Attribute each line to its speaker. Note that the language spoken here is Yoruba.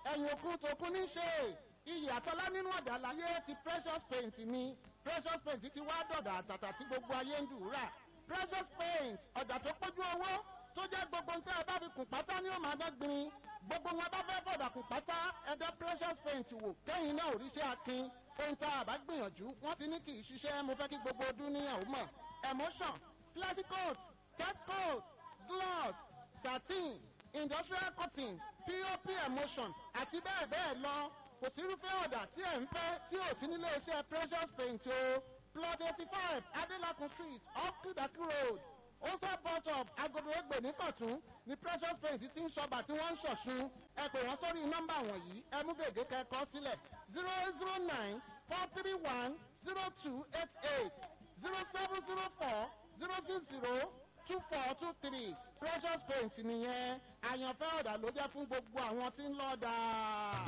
Speaker 1: ẹ̀yìn òkun tòkun ní ṣe iyì àtọ́lá nínú ọ̀dà láyé ti precious paint ni precious paint ti wá dọ̀dà àtàtà tí gbogbo ayé ń dùúrà precious paint ọ̀dà tó pójú owó tó jẹ́ gbogbo ń tẹ́ ẹ bá fi kùn pátá ní òmà dọ́gbìn gbogbo wọn bá fẹ́ bọ̀dà kùn pátá ẹ̀dá precious paint wò kẹ́yìn náà ò rí sí akin ohun tá a bá gbìyànjú wọ́n ti ní kì í ṣiṣẹ́ mo fẹ́ kí gbogbo ọdún níyàwó mọ̀ emotion classic coat cat coat gloss satin industrial cotton pop emotion àti bẹ́ẹ̀ bẹ́ẹ̀ lọ kò sí irúfẹ́ ọ̀dà tí ẹ̀ ń fẹ́ tí ò sí nílé iṣẹ́ precious paint o plot eighty five adelakun street off kudaki road osa bus of agodo egbe nìkọ̀tún ni precious paint ti ń ṣọba tí wọ́n ń ṣọ̀ṣun ẹ pè wọ́n sórí nọ́mbà wọ̀nyí ẹ mú gègé kẹ́kọ̀ọ́ sílẹ̀ zero zero nine four three one zero two eight eight zero seven zero four zero six zero two four two three precious paint nìyẹn àyànfẹ́ ọ̀dà ló jẹ́ fún gbogbo àwọn tí ń lọ́ọ́ dáa.